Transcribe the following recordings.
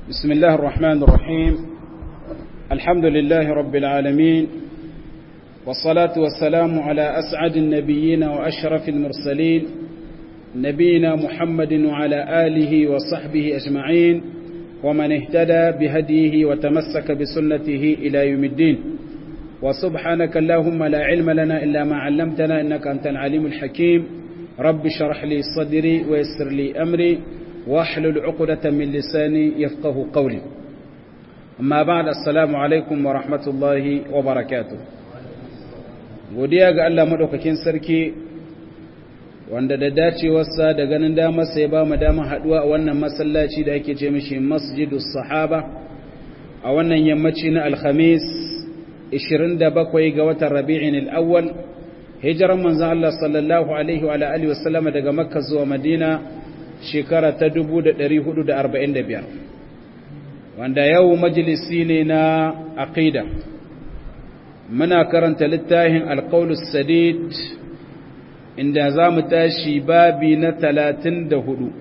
بسم الله الرحمن الرحيم الحمد لله رب العالمين والصلاة والسلام على أسعد النبيين وأشرف المرسلين نبينا محمد وعلى آله وصحبه أجمعين ومن اهتدى بهديه وتمسك بسنته إلى يوم الدين وسبحانك اللهم لا علم لنا إلا ما علمتنا إنك أنت العليم الحكيم رب شرح لي صدري ويسر لي أمري واحلل عقدة من لساني يفقه قولي أما بعد السلام عليكم ورحمة الله وبركاته godiya ga Allah madaukakin sarki wanda da dacewarsa da ganin damar sai ba mu damar haduwa a wannan masallaci da ake ce mishi masjidus sahaba a wannan yammaci na alhamis 27 ga watan rabi'in al-awwal hijiran manzon Allah sallallahu alaihi wa alihi wa sallama daga makka zuwa madina shekara ta 1445 wanda yau majalisi ne na aqida muna karanta littafin alqaulus sadid inda za mu tashi babi na 34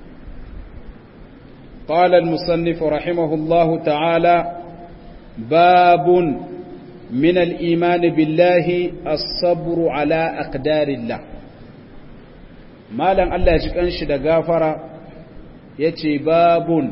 قال المصنف رحمه الله تعالى باب من الإيمان بالله الصبر على أقدار الله malam Allah ya ji kanshi da gafara ya ce babun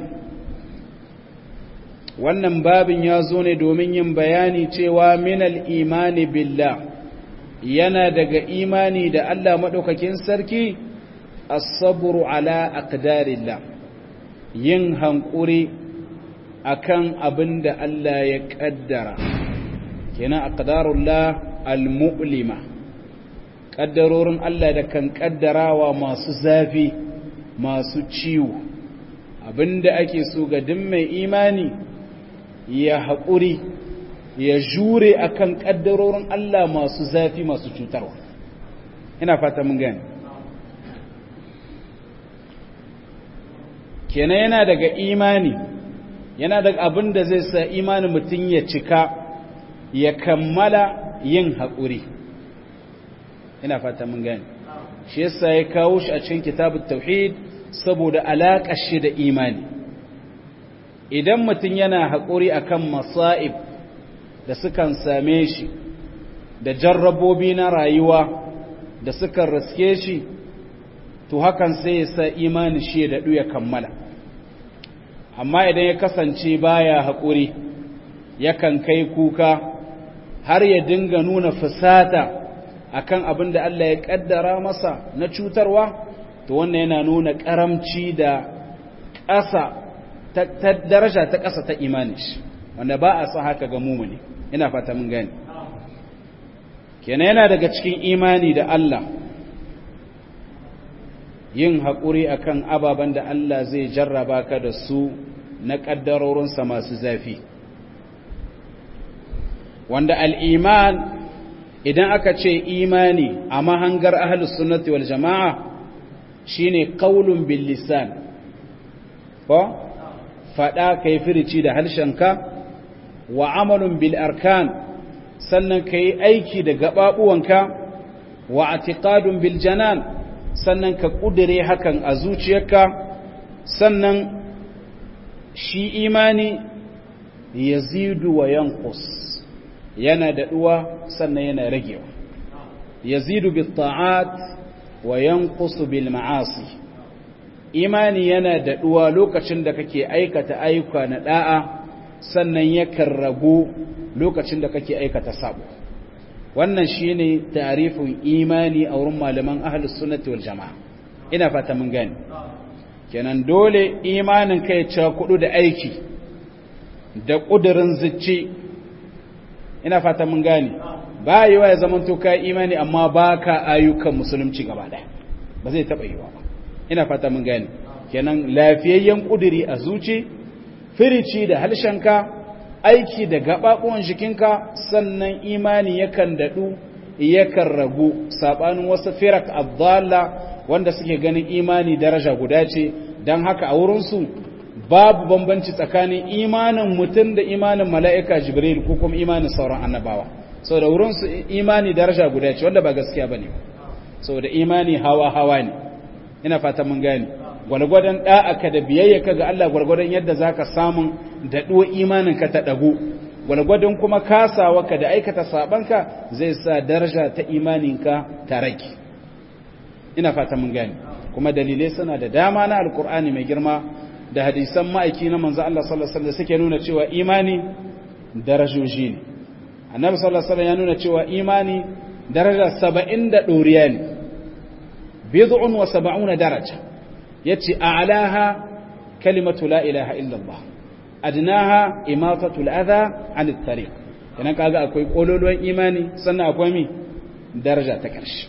wannan babin ya zo ne domin yin bayani cewa minal imani billah yana daga imani da Allah maɗaukakin sarki as-sabru ala aqdarillah yin hankuri akan abin da Allah ya ƙaddara kenan aqdarullah al-mu'lima ƙaddarorin Allah da kan ƙaddarawa masu zafi masu ciwo abinda ake so ga duk mai imani ya haƙuri ya jure akan ƙaddarorin Allah masu zafi masu cutarwa ina fata mun gani kenan yana daga imani yana daga abin da zai sa imanin mutum ya cika ya kammala yin haƙuri ina fata mun gani shi yasa ya kawo shi a cikin kitabut tauhid saboda alaƙar shi da imani idan mutum yana haƙuri akan masa'ib da sukan same shi da jarrabobi na rayuwa da sukan riske shi to hakan sai ya sa imani shi ya daɗu ya kammala amma idan ya kasance baya haƙuri yakan kai kuka har ya dinga nuna fusata akan abin da Allah ya kaddara masa na cutarwa to wannan yana nuna karamci da ƙasa ta daraja ta ƙasa ta imani shi wanda ba a sa haka ga mumuni ina fata mun gani kenan yana daga cikin imani da Allah yin haƙuri akan ababen da Allah zai jarraba ka da su na ƙaddarorinsa masu zafi wanda al'iman idan aka ce imani a mahangar ahlus sunnati wal jama'a shine qaulun bil lisan ko fada kai firici da harshenka wa amalun bil arkan sannan kai aiki da gababuwanka wa i'tiqadun bil janan sannan ka kudire hakan a zuciyarka sannan shi imani yazidu wa yanqus yana daɗuwa sannan yana ragewa yazidu bil ta'at wa yanqusu bil ma'asi imani yana daɗuwa lokacin da kake aikata ayyuka na da'a sannan yakan ragu lokacin da kake aikata sabo wannan shine tarifin imani a wurin malaman ahlus sunnati wal jamaa ina fata mun gane kenan dole imanin kai ya kudu da aiki da kudirin zuci ina fata mun gane ba yi wa ya zama to ka imani amma ba ka ayyukan musulunci gaba ɗaya ba zai taɓa yi wa ba ina fata mun gane kenan lafiyayyen ƙuduri a zuci firici da halshenka aiki da gaɓaɓuwan jikinka sannan imani yakan daɗu yakan ragu saɓanin wasu firak abdalla wanda suke ganin imani daraja guda ce don haka a wurinsu babu bambanci tsakanin imanin mutum da imanin mala'ika jibril ko kuma imanin sauran annabawa sau da wurinsu imani daraja guda ce wanda ba gaskiya ba ne sau da imani hawa-hawa ne ina fata mun gani gwalgwadon da'aka da biyayyaka ga Allah gwalgwadon yadda zaka samun daɗo imaninka ta ɗago gwalgwadon kuma kasawarka da aikata sabanka zai sa daraja ta imaninka ta rage ina fata mun gani kuma dalilai suna da dama na alkur'ani mai girma da hadisan ma'aiki na manzo Allah sallallahu alaihi wasallam suke nuna cewa imani darajoji ne annabi sallallahu alaihi wasallam ya nuna cewa imani daraja 70 da doriya ne bid'un wa 70 daraja yace a'laha kalimatu la ilaha illa Allah adnaha imatatu al-adha 'an at-tariq kenan kaga akwai kololuwan imani sannan akwai mi daraja ta karshe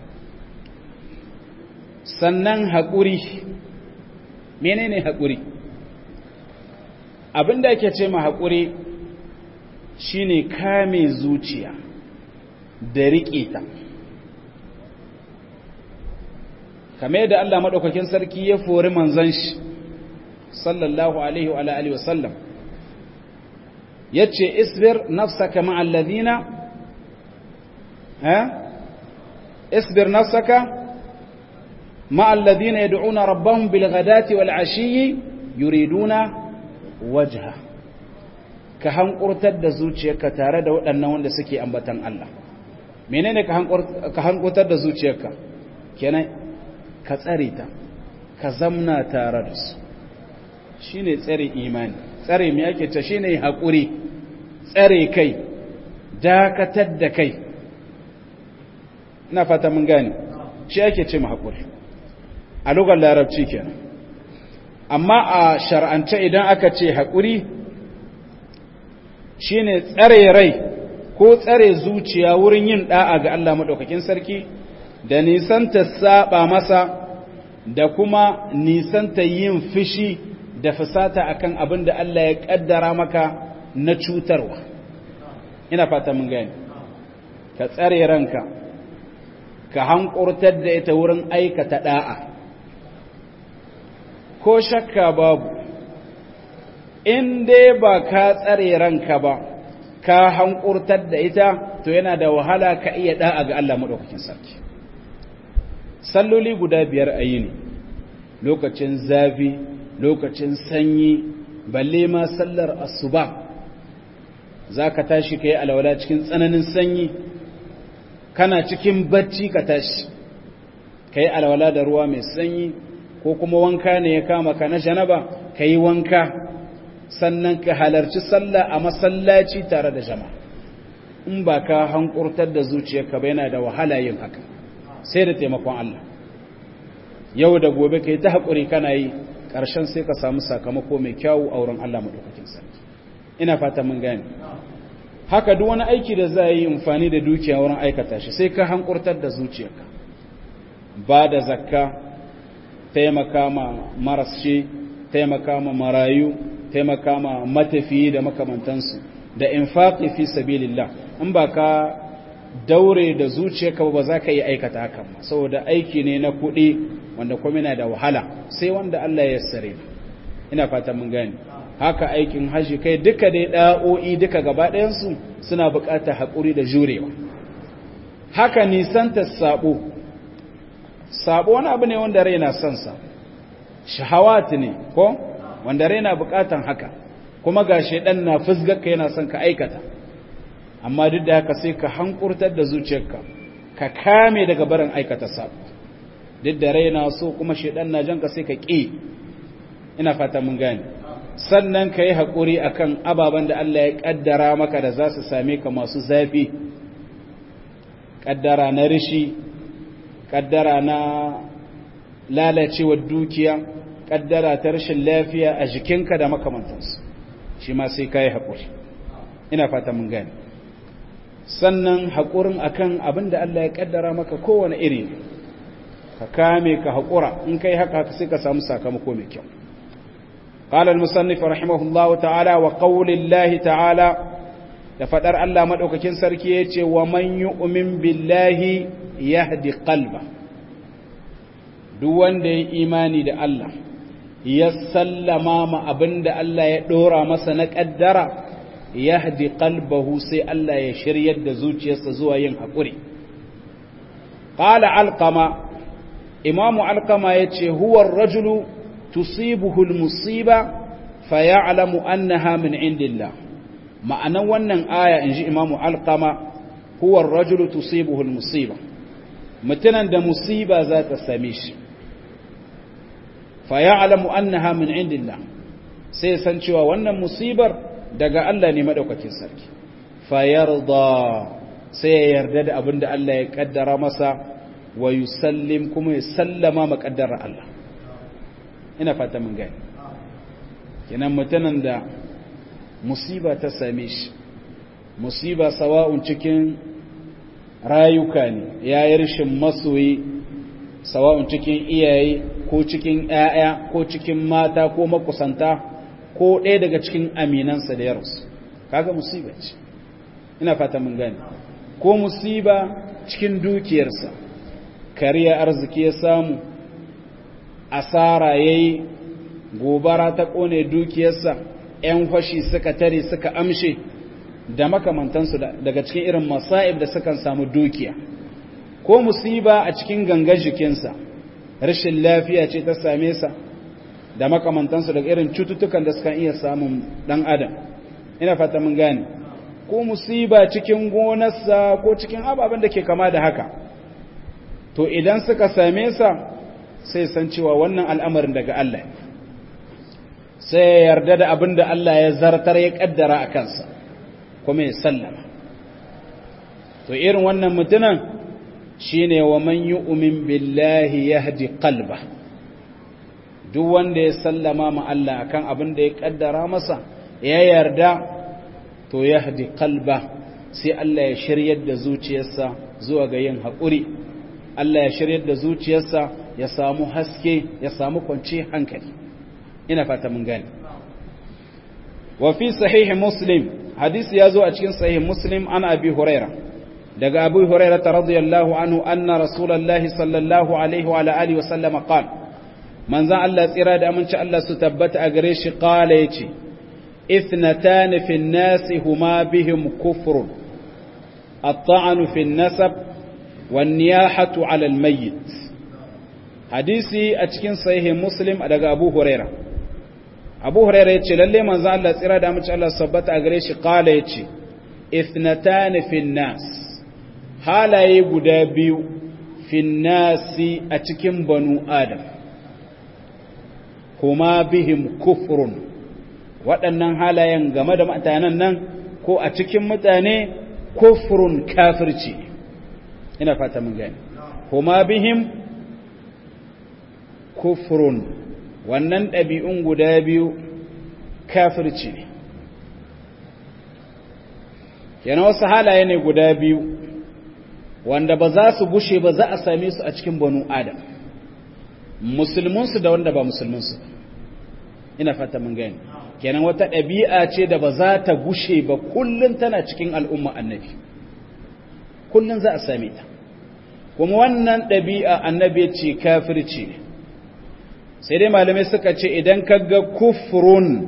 sannan haƙuri menene haƙuri abinda ake ce ma haƙuri shine kame zuciya da riƙe ta kame da Allah maɗaukakin sarki ya fori manzan shi sallallahu alaihi wa alihi wasallam ya ce isbir nafsaka ma'allazina ha isbir nafsaka مع الذين يدعون ربهم بالغداة والعشي يريدون وجهه ka hankurtar da zuciyarka tare da waɗannan wanda suke ambatan Allah menene ka hankurtar da zuciyarka kenan ka tsare ta ka zamna tare da su shine tsare imani tsare me ake ta shine haƙuri tsare kai dakatar da kai ina fata mun gane shi ake ce mu haƙuri a lugar larabci kenan amma a shar'ance idan aka ce haƙuri shine tsare rai ko tsare zuciya wurin yin da'a ga Allah maɗaukakin sarki da nisanta saba masa da kuma nisanta yin fishi da fusata akan abin da Allah ya ƙaddara maka na cutarwa ina fata mun gani ka tsare ranka ka hankurtar da ita wurin aikata da'a ko shakka babu in dai ba ka tsare ranka ba ka hankurtar da ita to yana da wahala ka iya da'a ga Allah maɗaukakin sarki salloli guda biyar a yi ne lokacin zafi lokacin sanyi balle ma sallar asuba za ka tashi ka yi alwala cikin tsananin sanyi kana cikin bacci ka tashi ka yi alwala da ruwa mai sanyi ko kuma wanka ne ya kama ka na janaba ka yi wanka sannan ka halarci sallah a masallaci tare da jama'a in ba ka hankurtar da zuciyarka ba yana da wahala yin haka sai da taimakon Allah yau da gobe ka yi ta haƙuri kana yi ƙarshen sai ka samu sakamako mai kyawu a wurin Allah maɗaukakin sarki ina fata mun gane haka duk wani aiki da za a yi amfani da dukiya wurin aikata shi sai ka hankurtar da zuciyarka ba da zakka taimaka ma marasce taimaka ma marayu taimaka ma matafiyi da makamantansu da infaqi fi sabilillah in ba ka daure da zuciyarka ba za ka yi aikata hakan ba saboda aiki ne na kuɗi wanda kuma yana da wahala sai wanda Allah ya sare ina fata mun gane haka aikin haji kai duka dai da'o'i duka gaba ɗayansu suna buƙatar haƙuri da jurewa haka nisanta sabo sabo wani abu ne wanda raina son sa shahawat ne ko wanda raina buƙatan haka kuma ga shedan na fusgarka yana son ka aikata amma duk da haka sai ka hankurtar da zuciyarka ka kame daga barin aikata sabo duk da raina so kuma shedan na janka sai ka ƙi ina fata mun gane sannan ka yi haƙuri a kan ababen da Allah ya ƙaddara maka da za su same ka masu zafi ƙaddara na rishi ƙaddara na lalacewar dukiya ƙaddara ta rashin lafiya a jikinka da makamantansu shi ma sai ka yi haƙuri ina fata mun gane sannan haƙurin akan abin da Allah ya ƙaddara maka kowane iri ka kame ka haƙura in ka yi haka sai ka samu sakamako mai kyau قال المصنف رحمه الله تعالى وقول الله تعالى لفدر الله مدوكاكين سركي yace wa man yu'min billahi yahdi qalba duk wanda ya imani da Allah ya sallama ma abinda Allah ya dora masa na kaddara yahdi qalbahu sai Allah ya shiryar da zuciyarsa zuwa yin hakuri qala alqama imamu alkama ya ce huwar rajulu tusibuhul musiba fa ya'lamu annaha min indillah ma'anan wannan aya inji imamu alkama huwar rajulu tusibuhul musiba mutunan da musiba za ta same shi fa ya'lamu annaha min indillah sai san cewa wannan musibar daga Allah ne madaukakin sarki fa yarda sai ya yarda da abin da Allah ya kaddara masa wa yusallim kuma ya sallama makaddara Allah ina fata mun gani kenan mutanen da musiba ta same shi musiba sawa'un cikin rayuka ne yayi rashin masoyi sawa'un cikin iyaye ko cikin ƴaƴa ko cikin mata ko makusanta ko ɗaya daga cikin aminansa da yarsu kaga musiba ce ina fata mun gani ko musiba cikin dukiyarsa kariya arziki ya samu asara yayi gobara ta kone dukiyarsa ƴan fashi suka tare suka amshe da makamantansu daga cikin irin masa'ib da sukan samu dukiya ko musiba a cikin gangar jikinsa rashin lafiya ce ta same sa da makamantansu daga irin cututtukan da sukan iya samun dan adam ina fata mun gane ko musiba cikin gonarsa ko cikin ababen da ke kama da haka to idan suka same sa sai san cewa wannan al'amarin daga Allah sai ya yarda da abin da Allah ya zartar ya kaddara a kansa kuma ya sallama to irin wannan mutunan shine wa man yu'min billahi yahdi qalba duk wanda ya sallama ma Allah akan abin da ya kaddara masa ya yarda to yahdi qalba sai Allah ya shiryar da zuciyarsa zuwa ga yin haƙuri Allah ya shiryar da zuciyarsa ya samu haske ya samu kwanci hankali ina fata mun gane wa fi sahih muslim hadisi ya zo a cikin sahih muslim an abi huraira daga abu huraira ta radiyallahu anhu anna rasulullahi sallallahu alaihi wa alihi wa sallama qala manzan Allah tsira da aminci Allah su tabbata a gare shi qala yace ithnatan fi an-nas huma bihim kufrun at-ta'anu fi an-nasab wan-niyahatu 'ala al-mayyit hadisi a cikin sahih muslim daga abu huraira abu huraira yace lalle manzan Allah tsira da aminci Allah su tabbata a gare shi qala yace ithnatan fi an-nas halaye guda biyu fi nasi a cikin banu adam kuma bihim kufrun waɗannan halayen game da mutanen nan ko a cikin mutane kufrun kafirci ina fata mun gani kuma bihim kufrun wannan ɗabi'un guda biyu kafirci ne yana wasu halaye ne guda biyu wanda ba za su gushe ba za a same su a cikin banu adam musulmansu da wanda ba musulmansu ina fata mun gani kenan wata ɗabi'a ce da ba za ta gushe ba kullum tana cikin al'umma annabi kullum za a same ta kuma wannan ɗabi'a annabi ce kafirci ne sai dai malamai suka ce idan ka ga kufrun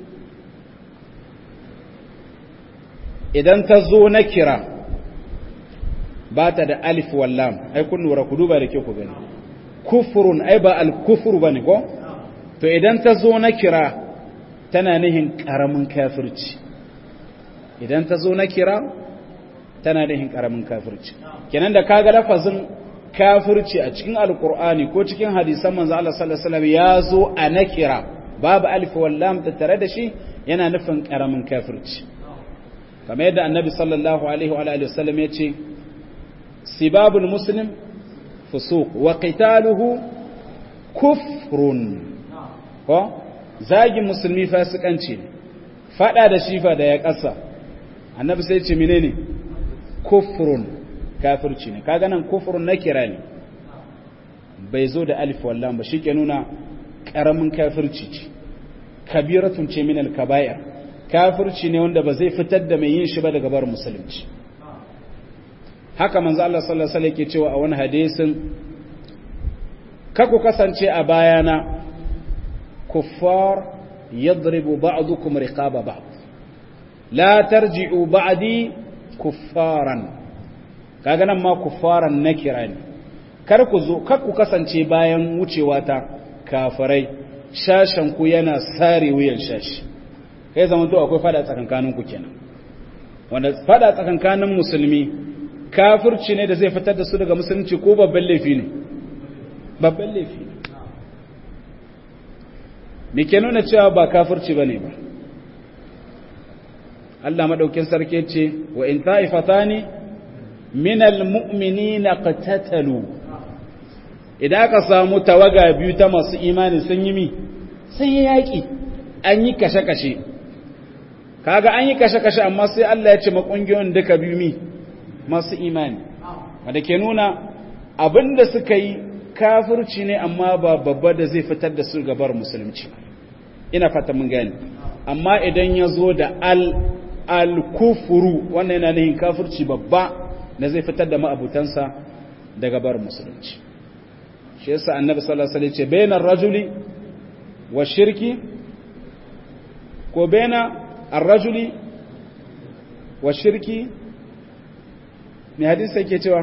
idan ta zo na kira ba ta da alif wallam ai kun lura ku duba da ke ku gani kufurun ai ba al-kufur bane ko to idan ta zo na kira tana nihin karamin kafirci idan ta zo na kira tana nihin karamin kafirci kenan da kaga lafazin kafirci a cikin alqur'ani ko cikin hadisan manzo Allah sallallahu alaihi wasallam ya zo a nakira babu alif wallam ta tare da shi yana nufin karamin kafirci kamar yadda annabi sallallahu alaihi wa alihi wasallam ya ce سباب المسلم فسوق وقتاله كفر ko zagin musulmi fasikanci ne fada da shifa da ya kasa annabi sai ce menene kufrun kafirci ne kaga nan kufrun na kira ne bai zo da alif wallan ba shi ke nuna karamin kafirci ce kabiratun ce min al-kaba'ir kafirci ne wanda ba zai fitar da mai yin shi ba daga bar musulunci haka manzo Allah sallallahu alaihi wasallam yake cewa a wani hadisin kaku kasance a bayana kuffar yadribu ba'dukum riqaba ba'd la tarji'u ba'di kuffaran kaga nan ma kuffaran nakira ne kar ku zo kar ku kasance bayan wucewa ta kafirai shashan ku yana sare wuyan shashi kai zaman to akwai fada tsakankanin ku kenan wanda fada tsakankanin musulmi kafirci ne da zai fitar da su daga musulunci ko babban laifi ne babban laifi ne me ke nuna cewa ba kafirci bane ba Allah madaukin sarki ce wa in ta'ifatani minal mu'minina qatatalu idan aka samu tawaga biyu ta masu imani sun yi mi sun yi yaki an yi kashe-kashe kaga an yi kashe-kashe amma sai Allah ya ce makungiyoyin duka biyu mi masu imani wanda ke nuna abinda suka yi kafirci ne amma ba babba da zai fitar da su gabar musulunci ina fata mun gani amma idan ya zo da al al-kufuru wannan yana nihin kafirci babba da zai fitar da ma'abutansa daga bar musulunci shi yasa annabi sallallahu alaihi wasallam ce bainar rajuli wa shirki ko baina ar-rajuli wa shirki me hadisi yake cewa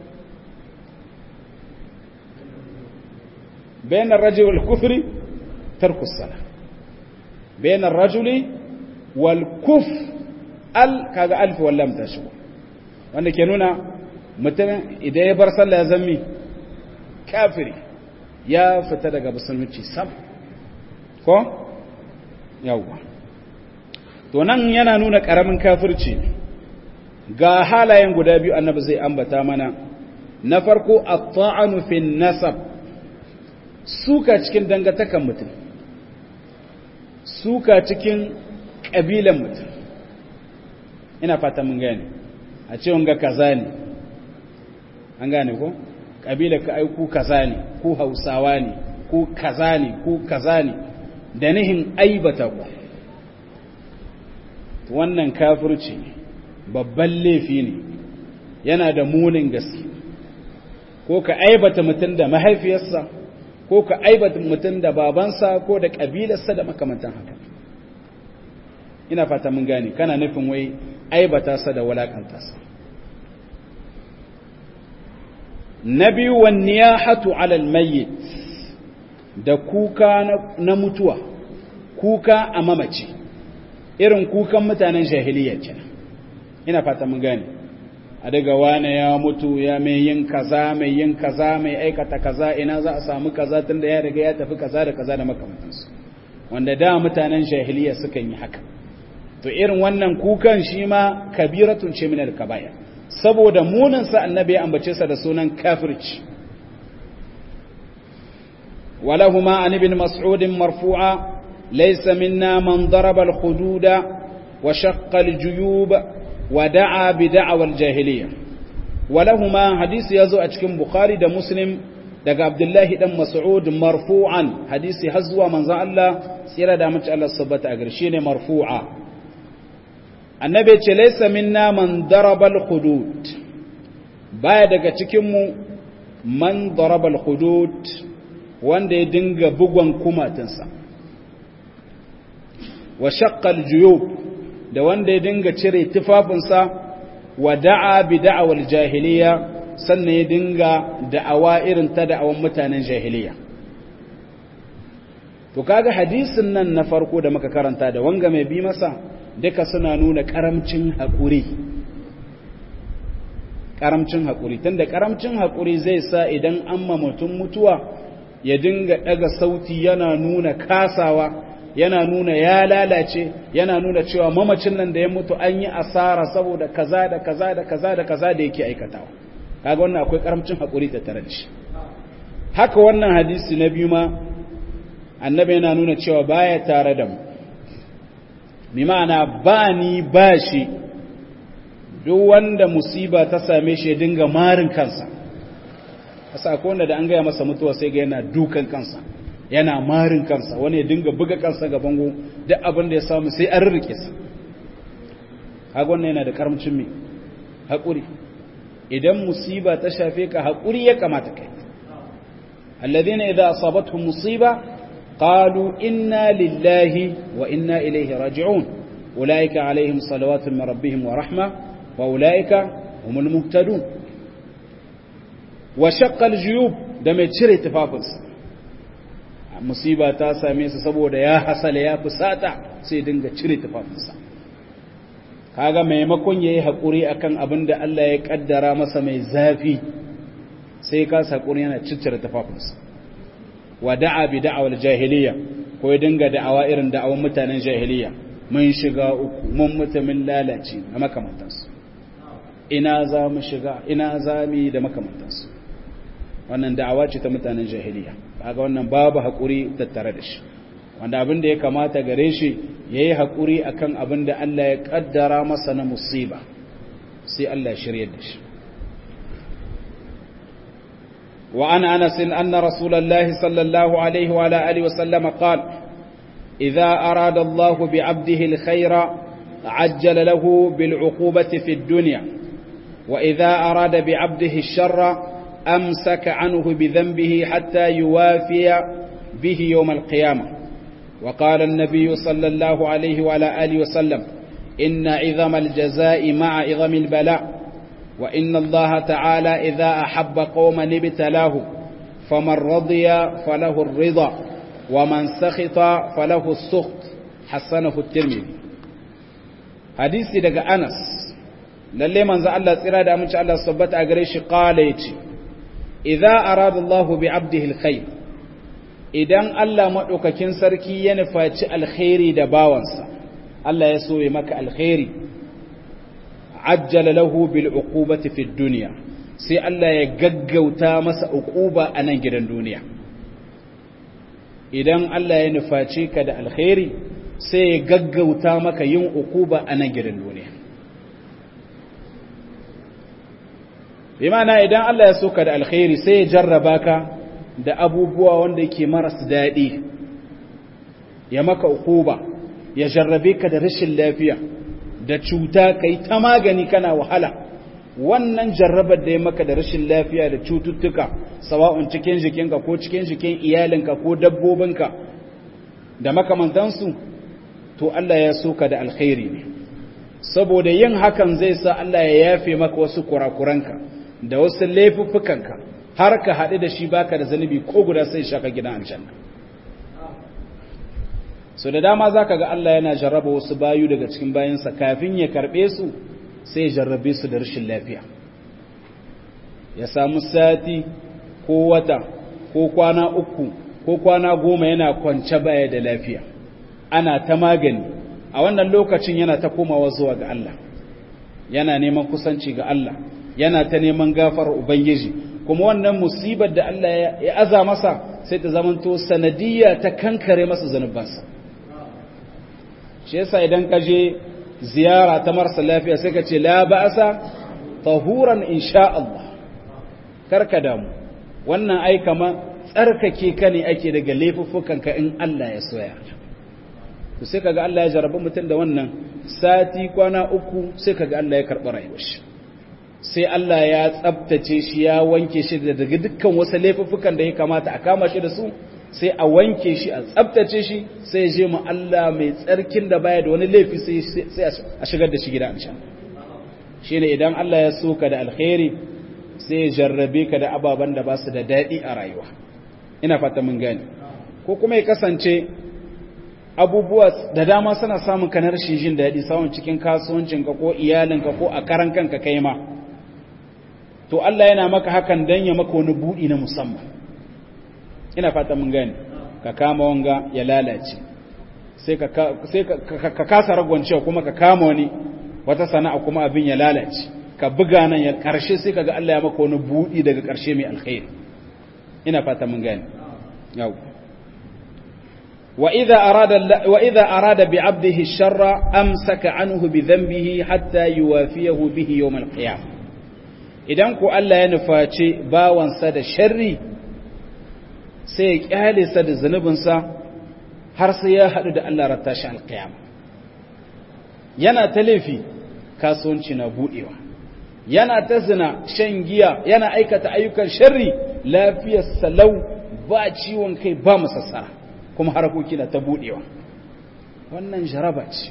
bainar rajuli wal kufri tarku salah bainar rajuli wal kuf al kaga alfi wallam ta shigo wanda ke nuna mutum idan ya bar sallah ya zammi kafiri ya fita daga musulunci sam ko yawwa to nan yana nuna karamin kafirci ga halayen guda biyu annabi zai ambata mana na farko at-ta'anu fi nasab suka cikin dangantakan mutum suka cikin kabilan mutum ina fata mun gane a ce wanga kaza ne an gane ko kabila ka aiku kaza ne ko hausawa ne ko kaza ne ko kaza ne da nihin aibata ku wannan kafirci ne babban laifi ne yana da munin gaske ko ka aibata mutum da mahaifiyarsa ko ka aibata mutum da babansa ko da kabilarsa da makamantan haka ina fata mun gane kana nufin wai aibata sa da walakanta sa na biyu wa niyahatu alal mayyit da kuka na mutuwa kuka a mamaci irin kukan mutanen jahiliya kenan ina fata mun gane a daga wane ya mutu ya mai yin kaza mai yin kaza mai aikata kaza ina za a samu kaza tunda ya riga ya tafi kaza da kaza da makamantansu wanda da mutanen jahiliya sukan yi haka to irin wannan kukan shi ma kabiratun ce min al-kaba'ir saboda munin sa annabi ya ambace sa da sunan kafirci walahuma an ibn mas'ud marfu'a laysa minna man daraba al-hududa wa shaqqa al-juyub wa da'a bi da'wa al-jahiliyyah walahuma hadisi yazo a cikin bukhari da muslim daga abdullahi dan mas'ud marfu'an hadisi har zuwa manzon Allah tsira da mace Allah sabbata a garshe ne marfu'a annabi ce laysa minna man daraba al-hudud baya daga cikin mu man daraba al-hudud wanda ya dinga bugon kumatinsa wa shaqqa al-juyub da wanda ya dinga cire tufafinsa wa da'a bi da'awal jahiliya sannan ya dinga da'awa irin ta da'awan mutanen jahiliya to kaga hadisin nan na farko da muka karanta da wanga mai bi masa duka suna nuna karamcin haƙuri karamcin haƙuri tunda karamcin haƙuri zai sa idan an ma mutum mutuwa ya dinga daga sauti yana nuna kasawa yana nuna ya lalace yana nuna cewa mamacin nan da ya mutu an yi asara saboda kaza da kaza da kaza da kaza da yake aikatawa kaga wannan akwai karamcin hakuri ta tare da shi haka wannan hadisi na biyu ma annabi yana nuna cewa baya tare da mu bi ma'ana ba ni ba shi duk wanda musiba ta same shi ya dinga marin kansa kasa akwai wanda da an gaya masa mutuwa sai ga yana dukan kansa yana marin kansa wani ya dinga buga kansa ga bango duk abin da ya samu sai an rike sa kaga wannan yana da karamcin me hakuri idan musiba ta shafe ka hakuri ya kamata kai alladhina idza asabatuhum musiba qalu inna lillahi wa inna ilayhi raji'un ulaika alaihim salawatu min rabbihim wa rahma wa ulaika humul muhtadun wa shaqqal juyub da mai cire tufafinsa musiba ta same su saboda ya hasala ya fusata sai dinga cire tufafinsa kaga maimakon yayi hakuri akan abin da Allah ya kaddara masa mai zafi sai ka hakuri yana ciccire tufafinsa wa da'a bi da'awal jahiliya ko ya dinga da'awa irin da'awan mutanen jahiliya mun shiga uku mun mutumin lalace da makamantansu ina za mu shiga ina za mu yi da makamantansu wannan da'awa ce ta mutanen jahiliya kaga wannan babu haƙuri tattare da shi wanda abin da ya kamata gare shi ya yi haƙuri a kan abin da Allah ya ƙaddara masa na musiba sai Allah ya shirya da shi wa ana anasin anna rasulallahi sallallahu alaihi wa alihi wa sallama qal idza arada Allah bi 'abdihi al-khayra ajjala lahu bil 'uqubati fi ad-dunya wa idza arada bi 'abdihi ash-sharra أمسك عنه بذنبه حتى يوافي به يوم القيامة وقال النبي صلى الله عليه وعلى آله وسلم إن عظم الجزاء مع عظم البلاء وإن الله تعالى إذا أحب قوما ابتلاه فمن رضي فله الرضا ومن سخط فله السخط حسنه الترمذي حديث daga Anas lalle manzo Allah tsira da amince Allah sabbata a gare shi qala yace idza arada Allah bi 'abdihi alkhair idan Allah madaukakin sarki ya nufaci alkhairi da bawansa Allah ya so ya maka alkhairi ajjala lahu bil uqubati fid dunya sai Allah ya gaggauta masa uquba a nan gidan duniya idan Allah ya nufaci ka da alkhairi sai ya gaggauta maka yin uquba a nan gidan duniya bi ma'ana idan Allah ya soka da alkhairi sai ya jarraba ka da abubuwa wanda yake maras daɗi ya maka ukuba ya jarrabe ka da rashin lafiya da cuta kai ta magani kana wahala wannan jarrabar da ya maka da rashin lafiya da cututtuka sawa'un cikin jikinka ko cikin jikin iyalinka ko dabbobinka da makamantansu to Allah ya soka da alkhairi ne saboda yin hakan zai sa Allah ya yafe maka wasu kurakuranka da wasu laifuffukanka har ka haɗu da shi baka da zanubi ko guda sai shaka gidan aljanna so da dama zaka ga Allah yana jarraba wasu bayu daga cikin bayansa kafin ya karɓe su sai ya jarrabe su da rashin lafiya ya samu sati ko wata ko kwana uku ko kwana goma yana kwance baya da lafiya ana ta magani a wannan lokacin yana ta komawa zuwa ga Allah yana neman kusanci ga Allah yana ta neman gafar Ubangiji kuma wannan musibar da Allah ya aza masa sai ta zamanto sanadiyya ta kankare masa zanubansa shi yasa idan ka je ziyara ta marasa lafiya sai ka ce la ba'asa tahuran insha Allah karka damu wannan ai kama tsarkake ka ne ake daga laifuffukan ka in Allah ya soya to sai kaga Allah ya jarabi mutum da wannan sati kwana uku sai kaga Allah ya karɓi rayuwar shi sai Allah ya tsabtace shi ya wanke shi daga dukkan wasu laifuffukan da ya kamata a kama shi da su sai a wanke shi a tsabtace shi sai ya je mu Allah mai tsarkin da baya da wani laifi sai a shigar da shi gida an sha shine idan Allah ya so ka da alkhairi sai ya jarrabe ka da ababen da ba su da daɗi a rayuwa ina fata mun gane ko kuma ya kasance abubuwa da dama suna samun ka na rashin jin daɗi samun cikin kasuwancinka ko iyalinka ko a karan kanka kai ma to Allah yana maka hakan dan ya maka wani buɗi na musamman ina fata mun gane ka kama wanga ya lalace sai ka sai ka kasa ragwancewa kuma ka kama wani wata sana'a kuma abin ya lalace ka buga nan ya karshe sai kaga Allah ya maka wani buɗi daga karshe mai alkhairi ina fata mun gane yau وإذا أراد, وإذا أراد بعبده الشر أمسك عنه بذنبه حتى يوافيه به يوم القيامة idan ku Allah ya nufaci bawansa da sharri sai ya kyale sa da zunubinsa har sai ya haɗu da Allah rata shi alƙiyama yana ta laifi kasuwanci na buɗewa yana ta zina shan giya yana aikata ayyukan sharri lafiyar salau ba ciwon kai ba masassara kuma harkoki na ta buɗewa wannan jaraba ce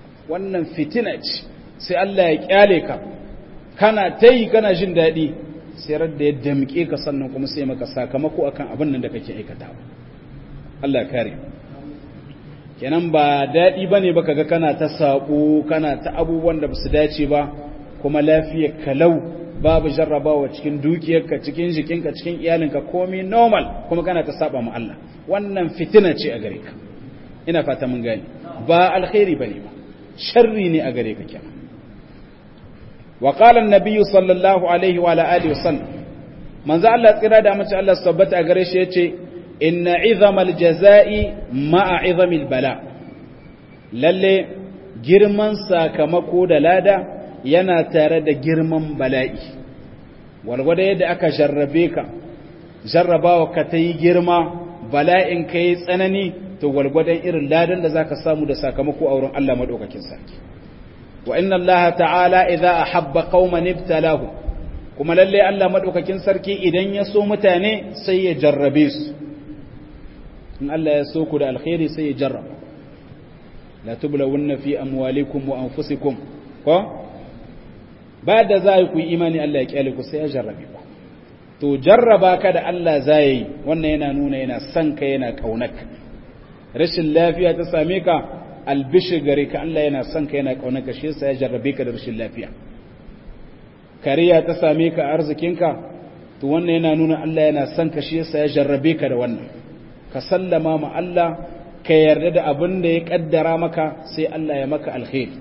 wannan fitina ce sai Allah ya kyale ka kana ta yi kana jin daɗi sai da ya damke ka sannan kuma sai maka sakamako akan abin nan da kake aikatawa Allah ya kare kenan ba daɗi ba ne ba kaga kana ta saƙo kana ta abubuwan da ba su dace ba kuma lafiyar kalau babu jarrabawa cikin dukiyarka cikin jikinka cikin iyalinka komai normal kuma kana ta saba ma Allah wannan fitina ce a gare ka ina fata mun gane ba alkhairi bane ba sharri ne a gare ka kenan wa qala an-nabiy sallallahu alaihi wa alihi wasallam manzo Allah tsira da mace Allah sabbata a gare shi yace inna izamal jazai ma'a izamil bala lalle girman sakamako da lada yana tare da girman bala'i walwada yadda aka jarrabe ka jarrabawa ka ta yi girma bala'in ka yi tsanani to walgwadon irin ladan da zaka samu da sakamako a wurin Allah madaukakin sarki wa inna Allah ta'ala idza ahabba qauman ibtalahu kuma lalle Allah madaukakin sarki idan ya so mutane sai ya jarrabe su in Allah ya so ku da alkhairi sai ya jarraba la tublawunna fi amwalikum wa anfusikum ko ba da za ku yi imani Allah ya kyale ku sai ya jarrabe ku to jarraba ka da Allah za yi wannan yana nuna yana son ka yana kaunaka rashin lafiya ta same ka albishi gare ka Allah yana son ka yana kaunaka shi yasa ya jarrabe ka da rashin lafiya kariya ta same ka arzikinka to wannan yana nuna Allah yana son ka shi yasa ya jarrabe ka da wannan ka sallama ma Allah ka yarda da abin da ya kaddara maka sai Allah ya maka alkhairi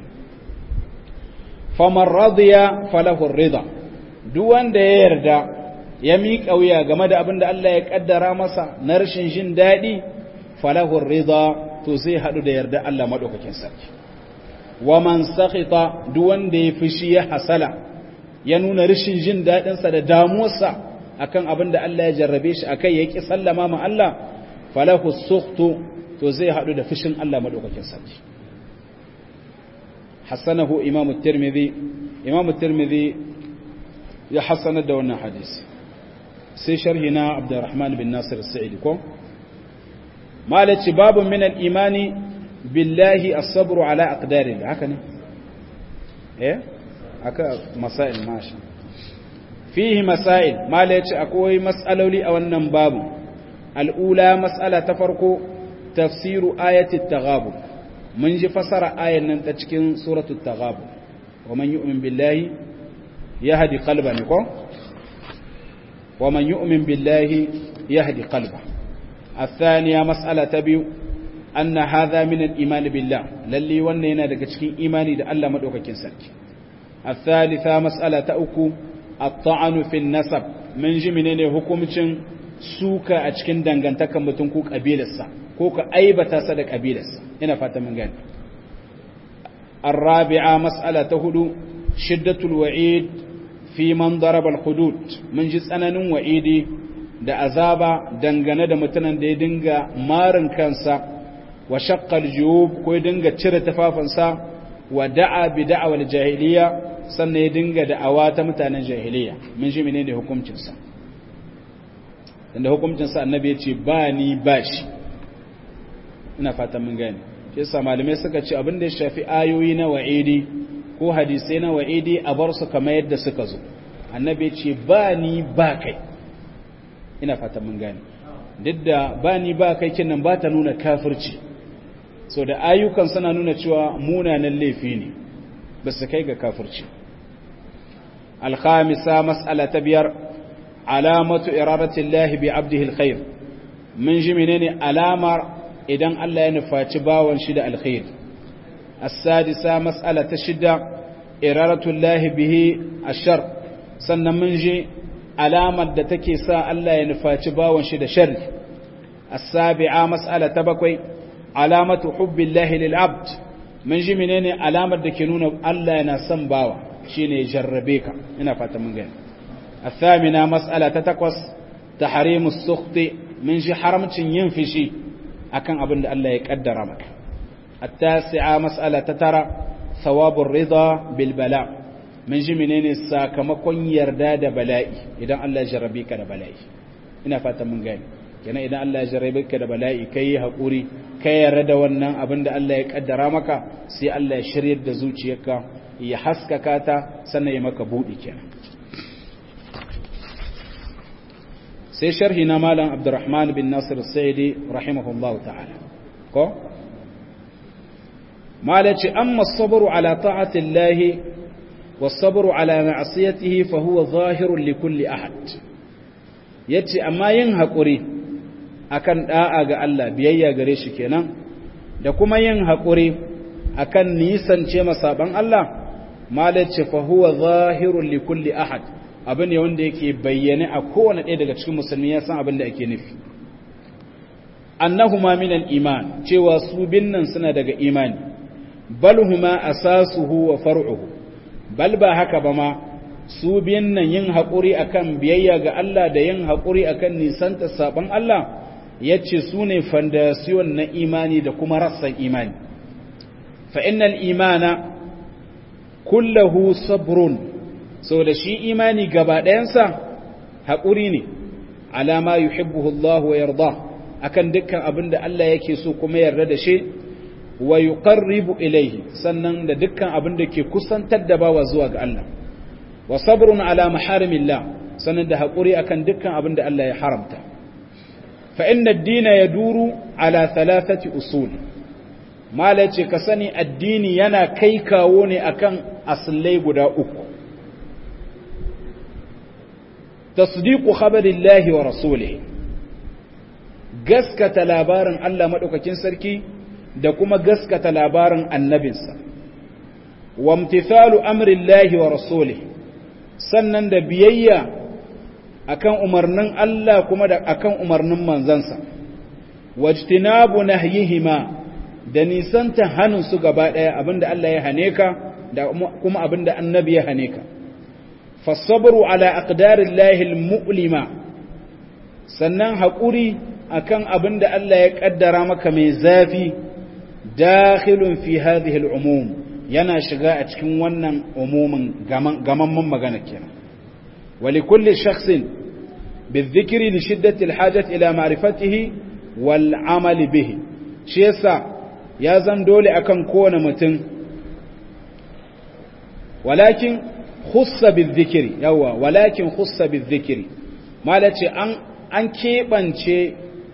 faman radiya falahu rida duk wanda ya yarda ya miƙa wuya game da abin da Allah ya kaddara masa na rashin jin daɗi falahu rida to zai haɗu da yarda Allah maɗaukakin sarki wa man sakhita duk wanda ya fushi ya hasala ya nuna rashin jin daɗinsa da damuwarsa akan abin da Allah ya jarrabe shi akai ya ki sallama ma Allah falahu sukhtu to zai haɗu da fushin Allah maɗaukakin sarki حسنه إمام الترمذي إمام الترمذي يحسن الدولنا حديث سي شرحنا عبد الرحمن بن ناصر السعيدي كو ما باب من الإيمان بالله الصبر على أقدار الله هكذا إيه هكا مسائل ماشي فيه مسائل ما أكوي مسألة لي أو النباب الأولى مسألة تفرق تفسير آية التغابن mun ji fasara ayan nan ta cikin suratul taghabun wa man yu'min billahi yahdi qalba ne ko wa man yu'min billahi yahdi qalba الثانية مسألة تبيو أن هذا من الإيمان بالله للي ونينا دك cikin imani da Allah madaukakin sarki الثالثة مسألة تأكو الطعن في النسب من ji menene hukuncin suka a cikin dangantakan mutum ko kabilarsa ko ka aibata sa da kabilarsa ina fata mun gani الرابعة مسألة تهدو شدة الوعيد في من ضرب الحدود من جزء أنن وعيدي da azaba dangane da mutanen da ya dinga marin kansa wa shaqqal juyub ko ya dinga cire tafafansa wa da'a bi da'awal jahiliya sannan ya dinga da'awa ta mutanen jahiliya mun ji menene hukuncin sa inda hukuncin sa annabi ya ce ba ni ba shi ina fatan mun gane shi yasa malamai suka ce abin da ya shafi ayoyi na wa'idi ko hadisai na wa'idi a bar su kamar yadda suka zo annabi ce ba ni ba kai ina fatan mun gane duk da ba ni ba kai kinan ba ta nuna kafirci so da ayyukan suna nuna cewa munanan laifi ne ba su kai ga kafirci alkhamisa mas'ala ta biyar alamatu iradatillahi bi abdihi alkhair mun ji menene alamar idan Allah ya nufaci bawan shi da alkhair as-sadisa mas'ala ta shida iradatullahi bihi ashar sannan mun ji alamar da take sa Allah ya nufaci bawan shi da sharri as-sabi'a mas'ala ta bakwai alamatu hubbillahi lil abd mun ji menene alamar da ke nuna Allah yana son bawa shine ya jarrabe ka ina fata mun gani الثامنة مسألة تتقص تحريم السخط من جي حرمتين ينفشي أكن أبن الله يقدر مك التاسعة مسألة تترى ثواب الرضا بالبلاء من جي منين الساكمكون يرداد بلائي إذا الله جربيك دا بلائي ina fatan mun gani kenan idan Allah ya jarrabe ka da bala'i kai hakuri kai yarda da wannan abin da Allah ya kaddara maka sai Allah ya shiryar da zuciyarka ya haskaka ta sannan ya maka budi kenan sai sharhi na malam abdurrahman bin nasir saidi rahimahullahu ta'ala ko malaci amma sabru ala ta'ati Allah was-sabru ala ma'siyatihi fa huwa zahirun li kulli ahad yace amma yin hakuri akan da'a ga Allah biyayya gare shi kenan da kuma yin hakuri akan nisance masaban Allah malaci fa huwa zahirun li kulli ahad abin ne wanda yake bayyane a kowane ɗaya daga cikin musulmi ya san abin da ake nufi annahuma min al-iman cewa su binnan suna daga imani bal huma asasuhu wa far'uhu bal ba haka ba ma su binnan yin haƙuri akan biyayya ga Allah da yin haƙuri akan nisanta saban Allah yace su ne fondasiyon na imani da kuma rassan imani fa innal imana kullahu sabrun so da shi imani gaba ɗayansa haƙuri ne alama yuhibbuhu Allah wa yarda akan dukkan abin da Allah yake so kuma yarda da shi wa yuqarribu ilayhi sannan da dukkan abin da ke kusantar da bawa zuwa ga Allah wa sabrun ala maharimillah sannan da haƙuri akan dukkan abin da Allah ya haramta fa inna ad-dina yaduru ala thalathati usul mala ce ka sani addini yana kai kawo ne akan aslai guda uku tasdiqu khabarillahi wa rasulihi gaskata labarin Allah madaukakin sarki da kuma gaskata labarin annabinsa wa imtithalu amrillahi wa rasulihi sannan da biyayya akan umarnin Allah kuma da akan umarnin manzansa wajtinabu nahyihima da nisanta hannun su gaba daya abinda Allah ya hane ka da kuma abinda annabi ya hane ka fasabru ala aqdarillahi almu'lima sannan haƙuri akan abinda Allah ya kaddara maka mai zafi dakhilun fi hadhihi al'umum yana shiga a cikin wannan umumin gamamman magana kenan ولكل شخص بالذكر لشدة الحاجة إلى معرفته والعمل به شيسا يا زن دولي أكن كون متن ولكن خص بالذكر يوا ولكن خص بالذكر ما لتي أن أن كيبانشي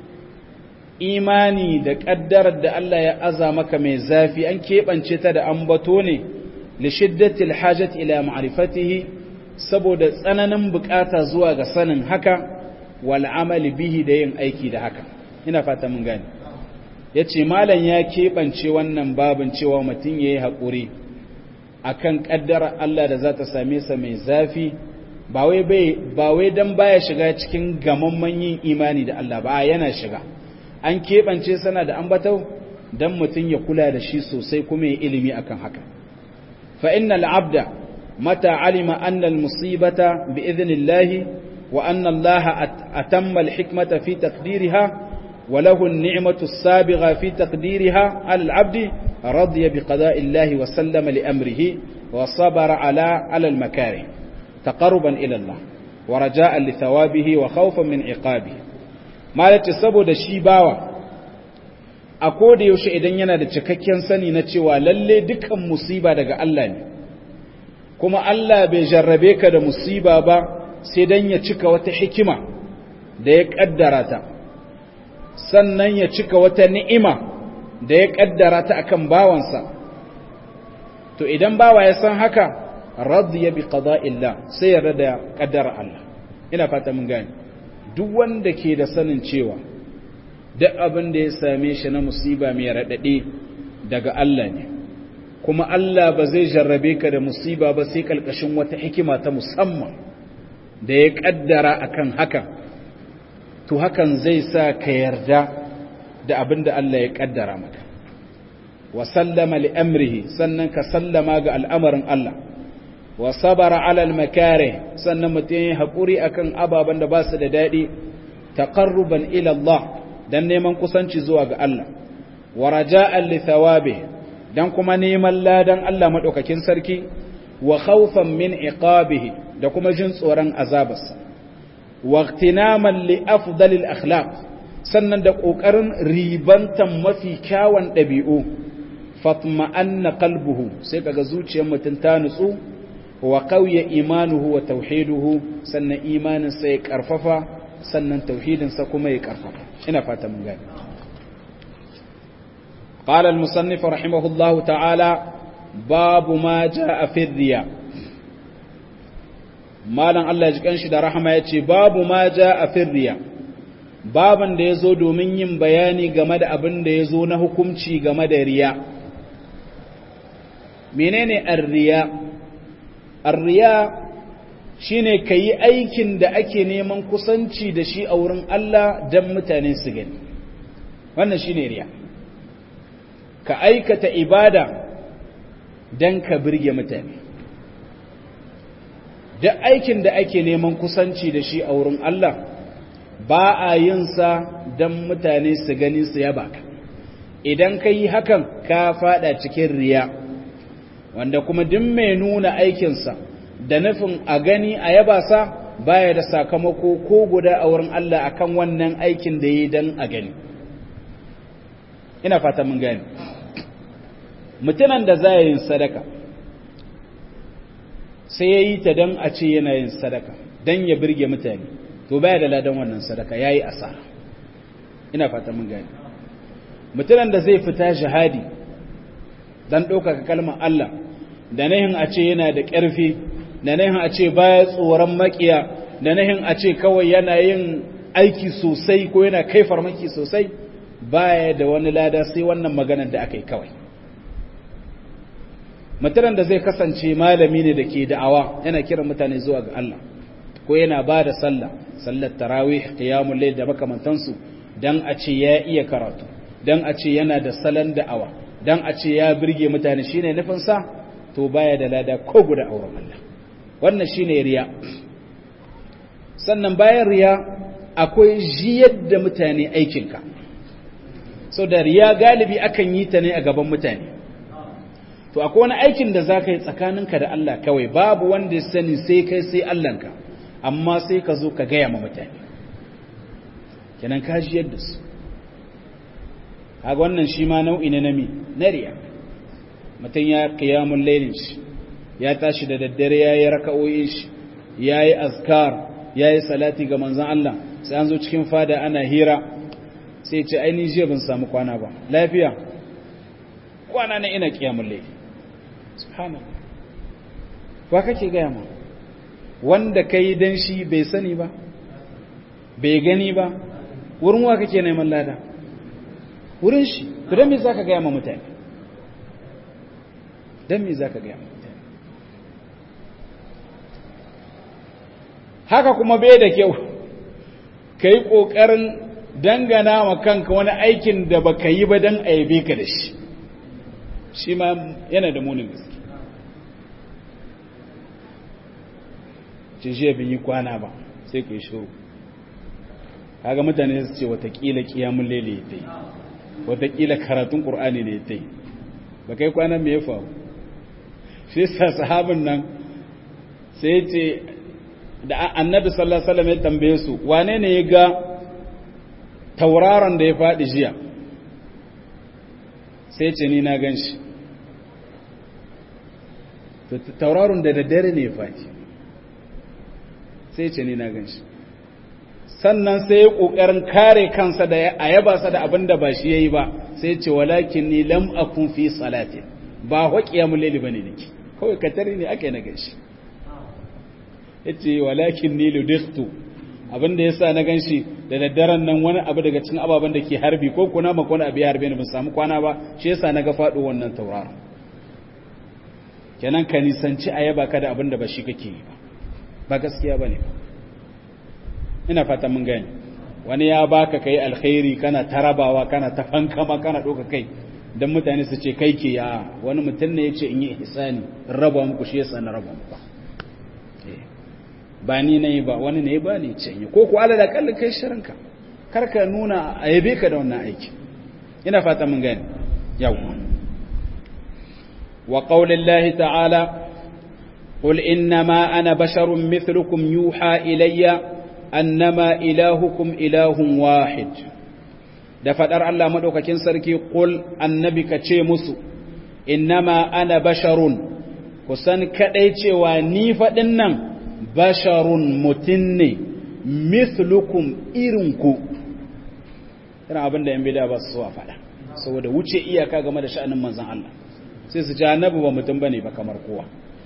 imani da ƙaddarar da Allah ya aza maka mai zafi an keɓance ta da ambato ne li shiddatil hajat ila ma'rifatihi saboda tsananin bukata zuwa ga sanin haka wal amali bihi da yin aiki da haka ina fata mun gane yace malam ya keɓance wannan babin cewa mutum yayi haƙuri akan ƙaddara Allah da za ta same sa mai zafi ba wai bai ba wai dan baya shiga cikin gamamman yin imani da Allah ba yana shiga an keɓance sana da ambatau dan mutum ya kula da shi sosai kuma ya ilimi akan haka fa innal abda متى علم أن المصيبة بإذن الله وأن الله أتم الحكمة في تقديرها وله النعمة السابغة في تقديرها على العبد رضي بقضاء الله وسلم لأمره وصبر على على المكاره تقربا إلى الله ورجاء لثوابه وخوفا من عقابه ما يتسبب الشيباوة أقول يوشي إذن ينا da cikakken sani na cewa lalle dukan musiba daga Allah ne kuma Allah bai jarrabe ka da musiba ba sai dan ya cika wata hikima da ya kaddara ta sannan ya cika wata ni'ima da ya kaddara ta akan bawansa to idan bawa ya san haka radiya bi qada'illah sai yarda da kaddara Allah ina fata mun gane duk wanda ke da sanin cewa duk abin da ya same shi na musiba mai radade daga Allah ne kuma Allah ba zai jarrabe ka da musiba ba sai kalkashin wata hikima ta musamman da ya kaddara akan haka to hakan zai sa ka yarda da abin da Allah ya kaddara maka wa sallama li amrihi sannan ka sallama ga al'amarin Allah wa sabara ala al-makare sannan mutum ya haƙuri akan ababen da ba su da daɗi taqarruban ila Allah dan neman kusanci zuwa ga Allah wa raja'an li thawabihi dan kuma neman ladan Allah maɗaukakin sarki wa khawfan min iqabihi da kuma jin tsoron azabarsa wa ihtinaman li afdalil akhlaq sannan da kokarin ribantan mafi kyawun dabi'u fatma'anna qalbuhu sai kaga zuciyar mutum ta nutsu wa qawiya imanuhu wa tauhiduhu sannan imanin sai karfafa sannan tauhidinsa kuma ya karfafa ina fata mun gani قال المصنف رحمه الله تعالى باب ما جاء في الرياء مالن الله ya jikan shi da rahama yace babu ma jaa fi riya baban da yazo domin yin bayani game da abin da yazo na hukunci game da riya menene ar-riya ar-riya shine kayi aikin da ake neman kusanci da shi a wurin Allah dan mutane su gani wannan shine riya ka aikata ibada dan ka birge mutane duk aikin da ake neman kusanci da shi a wurin Allah ba a yin sa dan mutane su gani su yaba ka idan ka yi hakan ka fada cikin riya wanda kuma duk mai nuna aikinsa da nufin a gani a yaba sa baya da sakamako ko guda a wurin Allah akan wannan aikin da yi dan a gani ina fata mun gani mutumin da za yin sadaka sai ya yi ta don a ce yana yin sadaka don ya birge mutane to baya da ladan wannan sadaka ya yi asara ina fata mun gani mutumin da zai fita shahadi don ɗaukaka kalmar Allah da nahin a ce yana da ƙarfi da nahin a ce baya tsoron makiya da nahin a ce kawai yana yin aiki sosai ko yana kai farmaki sosai baya da wani lada sai wannan maganar da aka yi kawai mutumin da zai kasance malami ne da ke da'awa yana kiran mutane zuwa ga Allah ko yana ba da sallah sallar tarawih qiyamul layl da makamantansu dan a ce ya iya karatu dan a ce yana da salon da'awa dan a ce ya birge mutane shine nufin sa to baya da lada ko guda auren Allah wannan shine riya sannan bayan riya akwai jiyar da mutane aikinka so da riya galibi akan yi ta ne a gaban mutane to akwai wani aikin da za ka yi tsakaninka da Allah kawai babu wanda ya sani sai kai sai Allahnka amma sai ka zo ka gaya ma mutane kenan ka jiyar da su haga wannan shi ma nau'i ne na mi na riya mutum ya kiyamun lailin shi ya tashi da daddare ya yi raka'o'in shi ya yi azkar ya yi salati ga manzan Allah sai an zo cikin fada ana hira sai ce ainihin jiya ban samu kwana ba lafiya kwana na ina kiyamun laifin subhanallah wa kake gaya ma wanda ka yi don shi bai sani ba bai gani ba wurin wa kake neman lada wurin shi to don me za ka gaya ma mutane don me za ka gaya ma mutane haka kuma bai da kyau ka yi ƙoƙarin dangana wa kanka wani aikin da ba ka yi ba don a yabe ka da shi shi ma yana da munin gaske ce shi bin yi kwana ba sai ku yi shiru kaga mutane su ce watakila kiyamun lele ya ta yi watakila karatun ƙur'ani ne ya ta yi ba kai kwana mai ya faru shi sa sahabin nan sai ce da annabi sallallahu alaihi wasallam ya tambaye su wane ne ya ga tauraron da ya faɗi jiya sai ce ni na gan shi tauraron da daddare ne ya faɗi sai ce ni na gan shi sannan sai ya ƙoƙarin kare kansa da a yaba sa da abin da ba shi ya yi ba sai ce walakin ni lam akun fi salatin ba haƙiya mulili ba ne nake kawai katari ne aka yi na gan shi ya ce walakin ni ludiktu abin da ya sa na gan shi da daddaren nan wani abu daga cikin ababen da ke harbi ko kuna maka wani abu ya harbe ni ban samu kwana ba shi yasa na ga faɗo wannan tauraron kenan ka nisanci a yaba ka da abin da ba shi kake yi ba ba gaskiya ba ne ba ina fata mun gani wani ya baka kai alkhairi kana tarabawa kana ta fankama kana ɗauka kai don mutane su ce kai ke ya wani mutum ne ya ce in yi ihsani raba muku shi yasa na raba muku ba ni na yi ba wani ne ba ne ce yi ko ku ala da kallon kai shirinka kar ka nuna a yabe ka da wannan aiki ina fata mun gani yau wa qaulillahi ta'ala قل إنما أنا بشر مثلكم يوحى إلي أنما إلهكم إله واحد da faɗar Allah maɗaukakin sarki ƙul annabi ka ce musu innama ana basharun kusan kaɗai cewa ni faɗin nan basharun mutum ne mithlukum irinku irin abin da yan bida ba su so a faɗa saboda wuce iyaka game da sha'anin manzan Allah sai su ce annabi ba mutum bane ba kamar kowa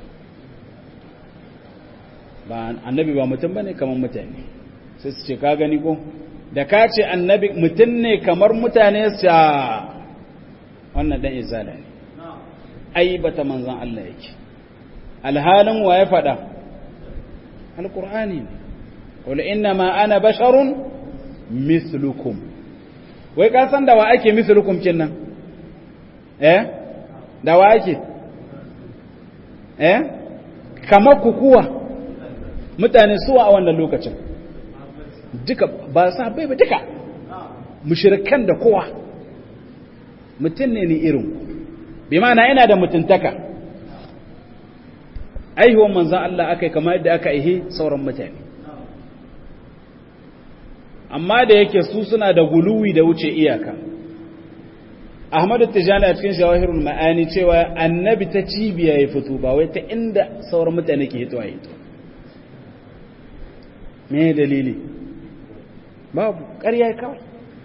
ba annabi ba mutum bane kamar mutane sai su ce ka gani ko da ka ce annabi mutum ne kamar mutane su wannan dan izala ne ai bata manzan Allah yake alhalin wa ya faɗa alqur'ani ne qul inna ma ana basharun mithlukum wai ka san da wa ake mislukum kin nan eh da wa ake eh kamar kukuwa mutane suwa a wannan lokacin duka ba sa bai ba duka mushrikan da kowa mutum ne ni irin bi ma'ana ina da mutuntaka aihuwan manzan Allah aka yi kamar yadda aka ihe sauran mutane amma da yake su suna da guluwi da wuce iyaka ahmadu tijani a cikin shawahirul ma'ani cewa annabi ta cibiya ya fito ba wai ta inda sauran mutane ke hito a hito me dalili babu ƙarya kawai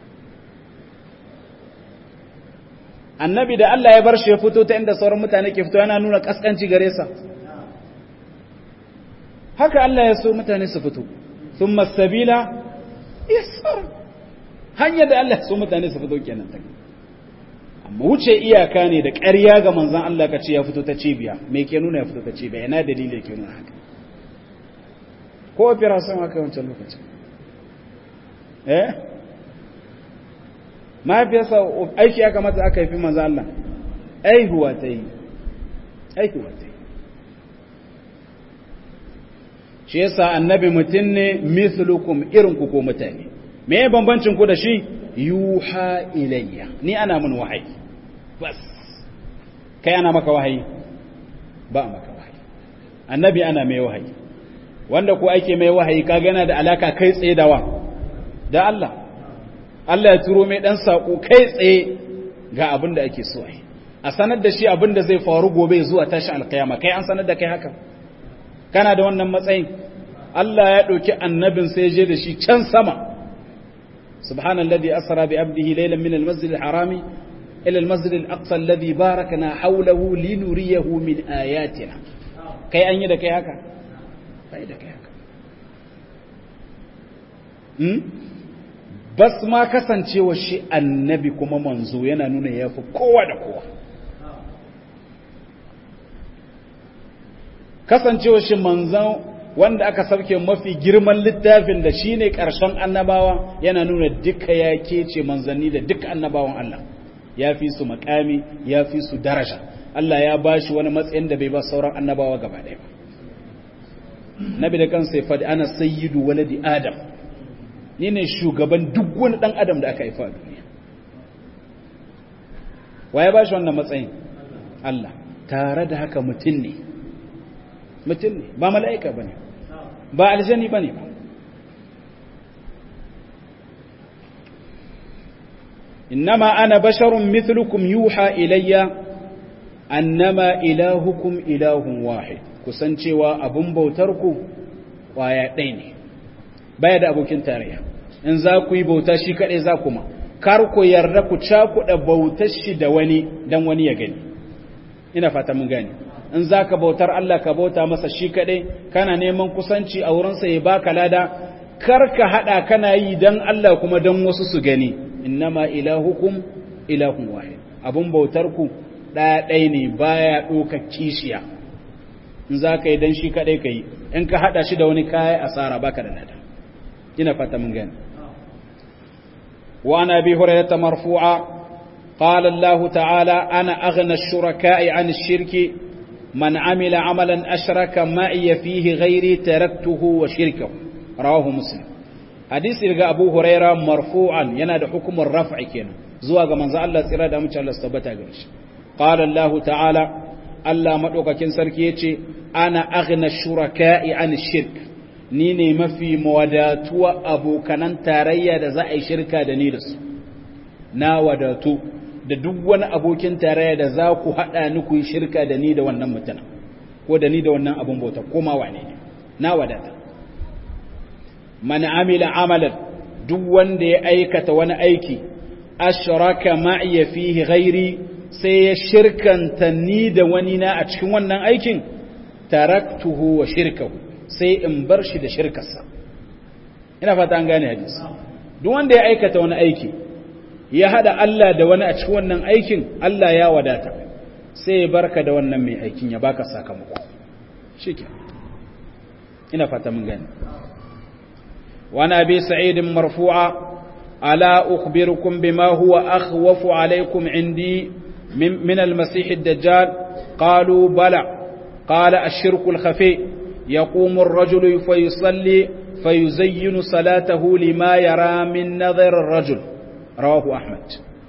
annabi da Allah ya bar shi ya fito ta inda sauran mutane ke fito yana nuna kaskanci gare sa haka Allah ya so mutane su fito thumma sabila yasar hanyar da Allah so mutane su fito kenan ta amma wuce iyaka ne da ƙarya ga manzon Allah ka ce ya fito ta cibiya me ke nuna ya fito ta cibiya ina dalili ke nuna haka ko fira son haka wancan lokacin eh mahaifiyarsa aiki ya kamata aka haifi manzon Allah aihuwa ta yi aihuwa ta yi shi yasa annabi mutum ne mithlukum irin ku ko mutane me bambancin ku da shi yuha ilayya ni ana mun wahayi bas kai ana maka wahayi ba maka wahayi annabi ana mai wahayi wanda ku ake mai wahayi kaga yana da alaka kai tsaye da wa da Allah Allah ya turo mai dan sako kai tsaye ga abin da ake so ai a sanar da shi abin da zai faru gobe zuwa tashi alkiyama kai an sanar da kai haka kana da wannan matsayin Allah ya ɗauki annabin sai je da shi can sama subhanalladhi asra bi abdihi laylan min al-masjid al-harami ila al-masjid al-aqsa alladhi barakna hawlahu linuriyahu min ayatina kai an yi da kai haka kai da kai haka hmm bas ma kasancewa shi annabi kuma manzo yana nuna yafi kowa da kowa kasancewa shi manzan wanda aka sauke mafi girman littafin da shine ƙarshen annabawa yana nuna duka ya kece manzanni da duka annabawan Allah ya fi su makami ya fi su daraja Allah ya ba shi wani matsayin da bai ba sauran annabawa gaba ɗaya ba nabi da kansa ya faɗi ana sayyidu waladi adam ni ne shugaban duk wani ɗan adam da aka haifa a duniya wa ya ba shi wannan matsayin Allah tare da haka mutum ne mutum ne ba mala'ika ba ne ba aljani ba ne ba innama ana basharun mithlukum yuha ilayya annama ilahukum ilahun wahid kusancewa abun bautar ku kwaya ɗaya ne baya da abokin tarayya in za ku yi bauta shi kaɗai za kuma kar ku yarda ku cakuɗa bautar shi da wani don wani ya gani ina fata mun gani in za ka bautar Allah ka bauta masa shi kaɗai kana neman kusanci a wurinsa ya baka lada kar ka haɗa kana yi don Allah kuma don wasu su gani innama ilahukum ilahun wahid abun bautar ku ɗaya ne baya ɗoka kishiya in za ka yi don shi kaɗai ka yi in ka haɗa shi da wani kaya asara baka da lada ina fata mun gani wa ana bi hurairata marfu'a قال الله تعالى أنا أغنى الشركاء عن الشرك من عمل عملا أشرك معي فيه غيري تركته وشركه رواه مسلم حديث إلغا أبو هريرة مرفوعا ينادى حكم الرفع كينا زواغ من زال الله سيرا دامن الله استبتا قرش قال الله تعالى الله مدوكا كن سركيتي أنا أغنى الشركاء عن الشرك نيني ما في مواداتوا أبو كنان تاريا دا زائي شركة دا نيرس na wadatu da duk wani abokin tarayya da za ku haɗa ni ku yi shirka da ni da wannan mutumin ko da ni da wannan abin bauta ko ma wane ne na wadata man amila amalan duk wanda ya aikata wani aiki ashraka ma'iya fihi ghairi sai ya shirkanta ni da wani na a cikin wannan aikin taraktuhu wa shirkahu sai in bar shi da shirkarsa ina fata an gane hadisi duk wanda ya aikata wani aiki ya hada Allah da wani a cikin wannan aikin Allah ya wadata sai ya barka da wannan mai aikin ya baka sakamako shike ina fata mun gane wa nabi sa'id marfu'a ala ukhbirukum bima huwa akhwafu alaykum indi min al-masih ad-dajjal qalu bala قال الشرك الخفي يقوم الرجل فيصلي فيزين صلاته لما يرى من نظر الرجل رواه أحمد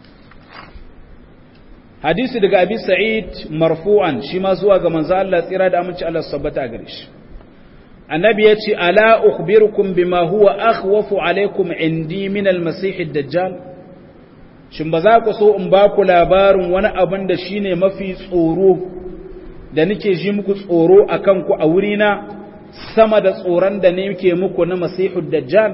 حديث daga Abi Sa'id marfu'an shi ma zuwa ga manzo Allah tsira da aminci Allah sabbata gare shi annabi yace ala ukhbirukum bima huwa akhwafu alaykum indi min al-masih ad-dajjal shin ba za ku so in ba ku labarin wani abin da shine mafi tsoro da nake ji muku tsoro a kanku a wurina sama da tsoron da nake muku na masihud dajjal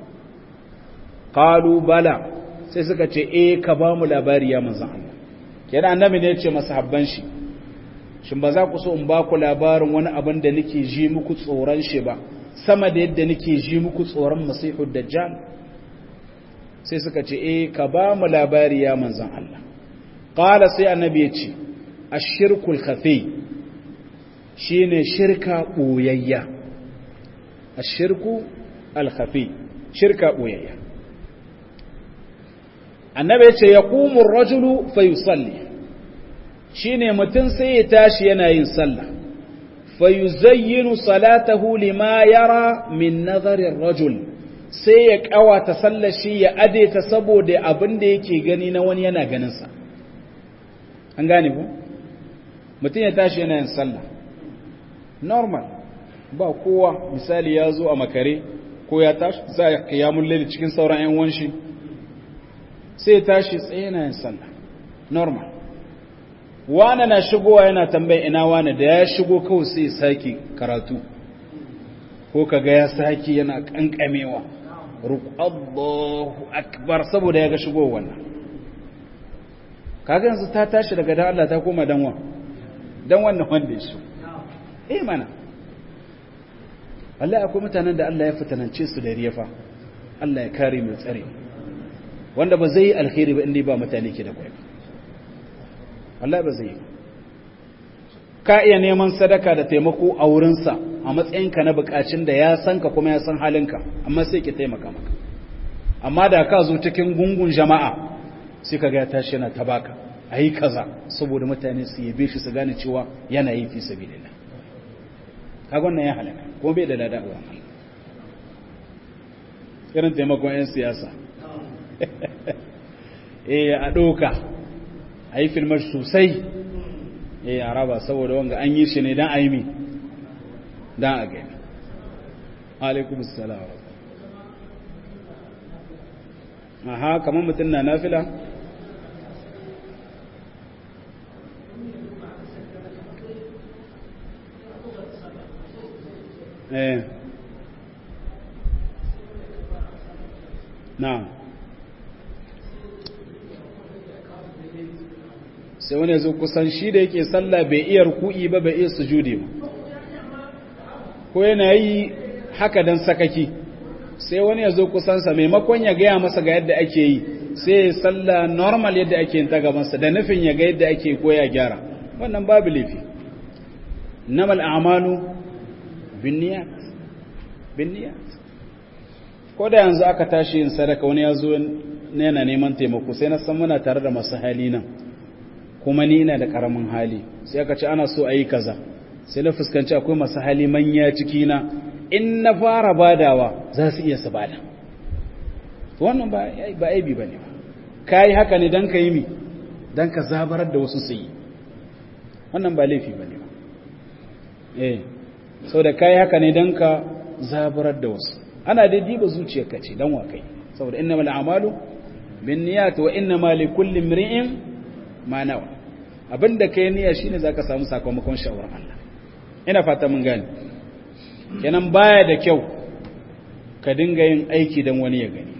qalu bala sai suka ce eh ka ba mu labari ya manzon Allah kenan annabi ne ya ce masahabban shi shin ba za ku so in ba ku labarin wani abin da nake ji muku tsoron shi ba sama da yadda nake ji muku tsoron masihud dajjal sai suka ce eh ka ba mu labari ya manzon Allah qala sai annabi ya ce ashirkul khafi shine shirka boyayya ashirku al-khafi shirka boyayya annabi yace yaqumu ar-rajulu fayusalli shine mutun sai ya tashi yana yin sallah fayuzayyinu salatahu lima yara min nazari ar-rajul sai ya kawata sallar shi ya adeta saboda abin da yake gani na wani yana ganin sa an gane ku mutum ya tashi yana yin sallah normal ba kowa misali ya zo a makare ko ya tashi za a kiyamun laili cikin sauran 'yan wanshi sai ya tashi tsaye yana yin sallah normal wane na shigowa yana tambaya ina wane da ya shigo kawai sai ya sake karatu ko kaga ya sake yana kankamewa Allahu akbar saboda ya ga shigo wannan kaga yanzu ta tashi daga dan Allah ta koma danwa dan wannan wanda ya so eh mana Allah akwai mutanen da Allah ya fitanance su da riyafa Allah ya kare mu tsare wanda ba zai yi alkhairi ba inda ba mutane ke da kwai Allah ba zai yi ka iya neman sadaka da taimako a wurinsa a matsayinka na bukacin da ya san ka kuma ya san halinka amma sai ki taimaka maka amma da ka zo cikin gungun jama'a sai ka ga ya tashi yana tabaka a yi kaza saboda mutane su yabe shi su gane cewa yana yi fi sabilillah kaga wannan ya halaka kuma bai da lada wa irin taimakon 'yan siyasa eh a ɗauka a yi filmar sosai eh a raba saboda wanga an yi shi ne don a yi mi don a gani alaikum salam aha kamar mutum na nafila eh na sai wani zo kusan shi da yake sallah bai iya ruku'i ba bai iya sujudi ba ko yana yi haka dan sakaki sai wani ya zo kusansa maimakon ya gaya masa ga yadda ake yi sai ya sallah normal yadda ake yin ta gabansa da nufin ya ga yadda ake ko ya gyara wannan babu laifi namal a'malu binniyat binniyat ko da yanzu aka tashi yin sadaka wani ya zo yana neman taimako sai na san muna tare da masu hali nan kuma ni ina da karamin hali sai aka ce ana so a yi kaza sai na fuskanci akwai masu hali manya ciki na in na fara badawa za su iya su bada wannan ba aibi ba ne ba ka yi haka ne don ka yi mi don ka zabarar da wasu su yi wannan ba laifi ba ne ba eh sau da ka yi haka ne don ka zabarar da wasu ana dai diba zuciyarka ce don wakai saboda inna mal amalu bin niyat wa inna ma li kulli imri'in ma nawa abinda kai niyya shine zaka samu sakamakon shawarar Allah ina fata mun gane kenan baya da kyau ka dinga yin aiki don wani ya gani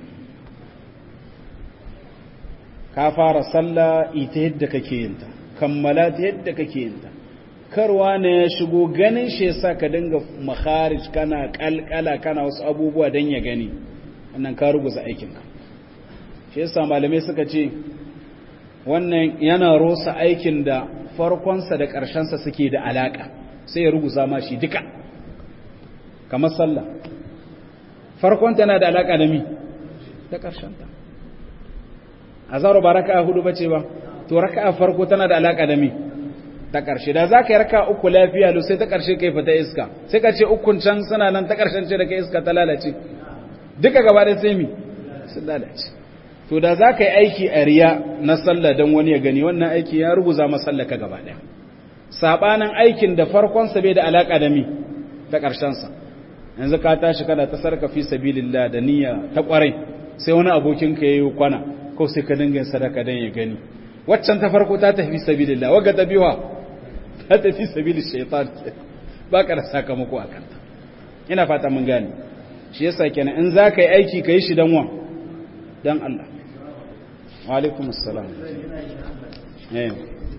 ka fara sallah ita yadda kake yinta kammala ta yadda kake yinta karwa ne ya shigo ganin shi yasa ka dinga makharij kana kalkala kana wasu abubuwa don ya gani wannan ka ruguza aikinka shi yasa malamai suka ce wannan yana rosa aikin da farkonsa da ƙarshensa suke da alaƙa sai ya ruguza ma shi duka kamar sallah farkonta yana da alaƙa da mi da ƙarshenta a zaro ba raka hudu ba ce ba to raka farko tana da alaƙa da mi ta ƙarshe da za ka yi raka uku lafiya lo sai ta ƙarshe kai fita iska sai ka ce ukun can suna nan ta ƙarshen ce da kai iska ta lalace duka gaba da sai mi sun lalace to da za ka yi aiki a riya na sallah don wani ya gani wannan aiki ya ruguza masallaka gaba ɗaya saɓanin aikin da farkonsa bai da alaƙa da mi ta ƙarshensa yanzu ka tashi kana ta sarka fi sabilillah da niyya ta ƙwarai sai wani abokin ka yayi kwana ko sai ka dinga sadaka dan ya gani waccan ta farko ta tafi sabilillah waga ta biwa ta tafi sabilil shaytan ba ka da sakamako akan ta ina fata mun gane shi yasa kenan in za ka yi aiki ka yi shi dan wa dan Allah wa alaikum assalam eh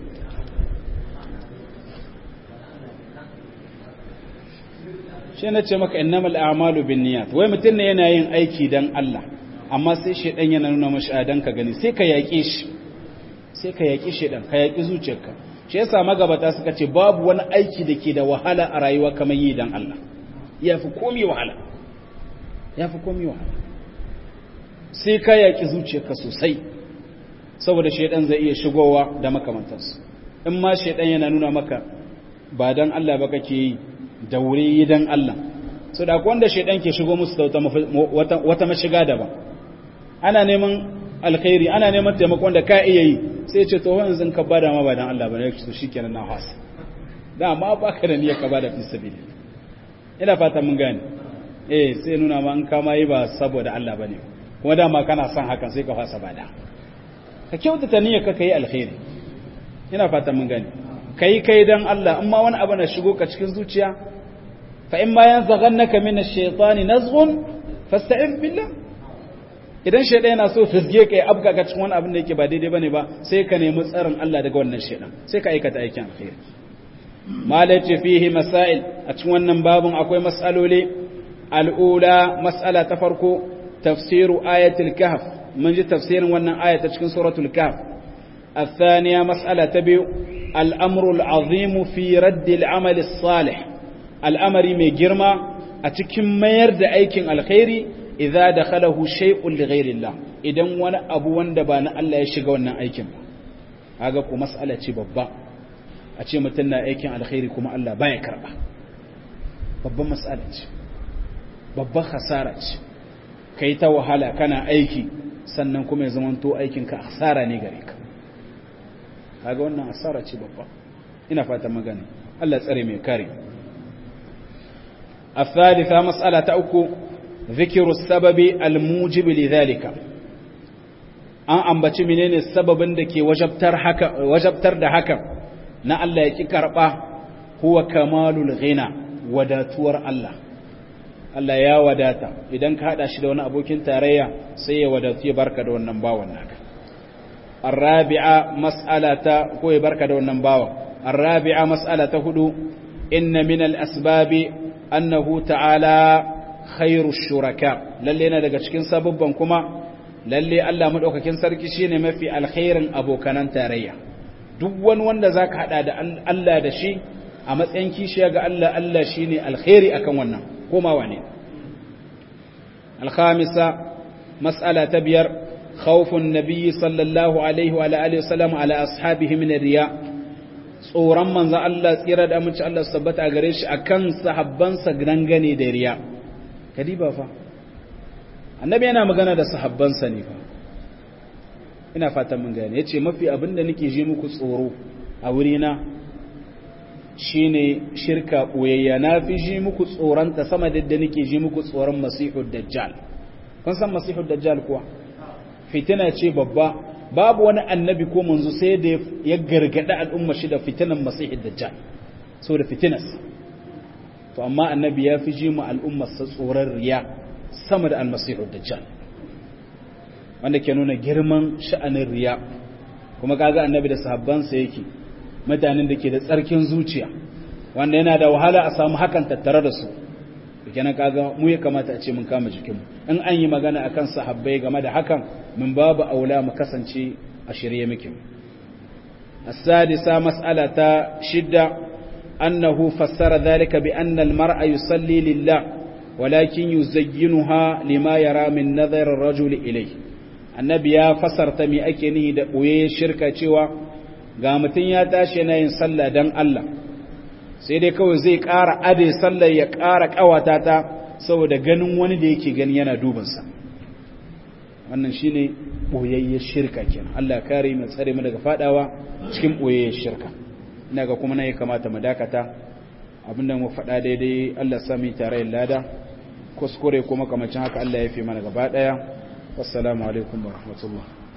shi na ce maka innamal a'malu binniyat wai mutum ne yana yin aiki dan Allah amma sai shedan yana nuna mashi adan ka gani sai ka yaƙe shi sai ka yaƙi shedan ka yaƙi zuciyarka shi yasa magabata suka ce babu wani aiki da ke da wahala a rayuwa kamar yi dan Allah yafi komai wahala yafi komai wahala sai ka yaƙi zuciyarka sosai saboda shedan zai iya shigowa da makamantansu in ma shedan yana nuna maka ba dan Allah ba kake yi da wuri dan Allah so da wanda shaidan ke shigo musu da wata wata mashiga daban ana neman alkhairi ana neman taimakon da ka iya yi sai ce to yanzu ka bada ma ba dan Allah ba ne to shikenan na hasa da ma baka da niyyar ka bada fi sabili ina fata mun gane eh sai nuna ma an kama yi ba saboda Allah bane kuma dama kana son hakan sai ka fasa bada ka kyautata niyyar ka kai alkhairi ina fata mun gane kai kai dan Allah amma wani abu na shigo ka cikin zuciya fa in ma yanzaghannaka min ash-shaytani nazghun fasta'in billah idan shaytan yana so fisge kai abga ka cikin wani abin da yake ba daidai bane ba sai ka nemi tsarin Allah daga wannan shaytan sai ka aikata aikin alkhairi malaci fihi masail a cikin wannan babun akwai mas'aloli al'ula mas'ala ta farko tafsiru ayatul kahf mun ji tafsirin wannan aya ta cikin suratul kahf الثانية مسألة تبيو الأمر العظيم في رد العمل الصالح الأمر مجرما أتكم ما يرد أيكن الخير إذا دخله شيء لغير الله إذن وانا أبو واندبانا ألا يشيغ وانا أيكن هذا كو مسألة ببا أتي متنا أيكن الخير كما ألا بايا كربا babban matsala ce babban hasara ce kai ta wahala kana aiki sannan kuma ya zamanto aikinka hasara ne gare ka kaga wannan asara ce babba ina fata magana Allah tsare mai kare الثالثة مسألة أكو ذكر السبب الموجب لذلك an ambaci menene sababin da ke wajabtar haka wajabtar da haka na Allah ya ki karba huwa kamalul ghina wadatuwar Allah Allah ya wadata idan ka hada shi da wani abokin tarayya sai ya wadatu ya barka da wannan bawan naka الرابعة مسألة كوي بركة دون نباوة الرابعة مسألة هدو إن من الأسباب أنه تعالى خير الشركاء للينا لغا cikin sababban kuma lalle Allah madaukakin sarki shine mafi alkhairin abokanan tarayya duk wani wanda zaka hada da Allah da shi a matsayin kishiya ga Allah Allah shine alkhairi akan wannan koma wane الخامسة مسألة تبير خوف النبي صلى الله عليه وعلى آله وسلم على أصحابه من الرياء tsoron manzan Allah tsira da amince Allah su tabbata a gare shi a kan sahabbansa gangane da riya kadiba fa annabi yana magana da sahabbansa ne fa ina fatan mun gane yace mafi abin da nake ji muku tsoro a wurina shine shirka boyayya na fi ji muku tsoron ta sama da nake ji muku tsoron masihud dajjal kun san masihud dajjal kuwa fitina ce babba babu wani annabi ko manzo sai da ya gargada al'umma shi da fitinan masihid dajjal so da fitinas to amma annabi ya fi ji mu al'ummar sa tsoron riya sama da almasihu dajjal wanda ke nuna girman sha'anin riya kuma kaga annabi da sahabbansa yake mutanen da ke da tsarkin zuciya wanda yana da wahala a samu hakan tattare da su kenan kaga mu ya kamata a ce mun kama jikinmu in an yi magana akan sahabbai game da hakan mun babu aula mu kasance a shirye muke السادسة مسألة شدة أنه فسر ذلك بأن المرء يصلي لله ولكن يزينها لما يرى من نظر الرجل إليه النبي يا فسر تمي أكنه دقوية شركة شوى قامتين يا تاشي نين صلى دن الله سيدي كوي زي كارا أدي صلى يكارا كواتاتا سوى دا ganin wani da yake gani yana dubansa wannan shine boyayyar shirka kenan Allah kare mu tsare mu daga fadawa cikin boyayyar shirka ina ga kuma nayi kamata mu dakata abinda mu faɗa daidai Allah sami tare lada kuskure kuma kamar haka Allah ya fi mana gaba daya assalamu alaikum wa rahmatullah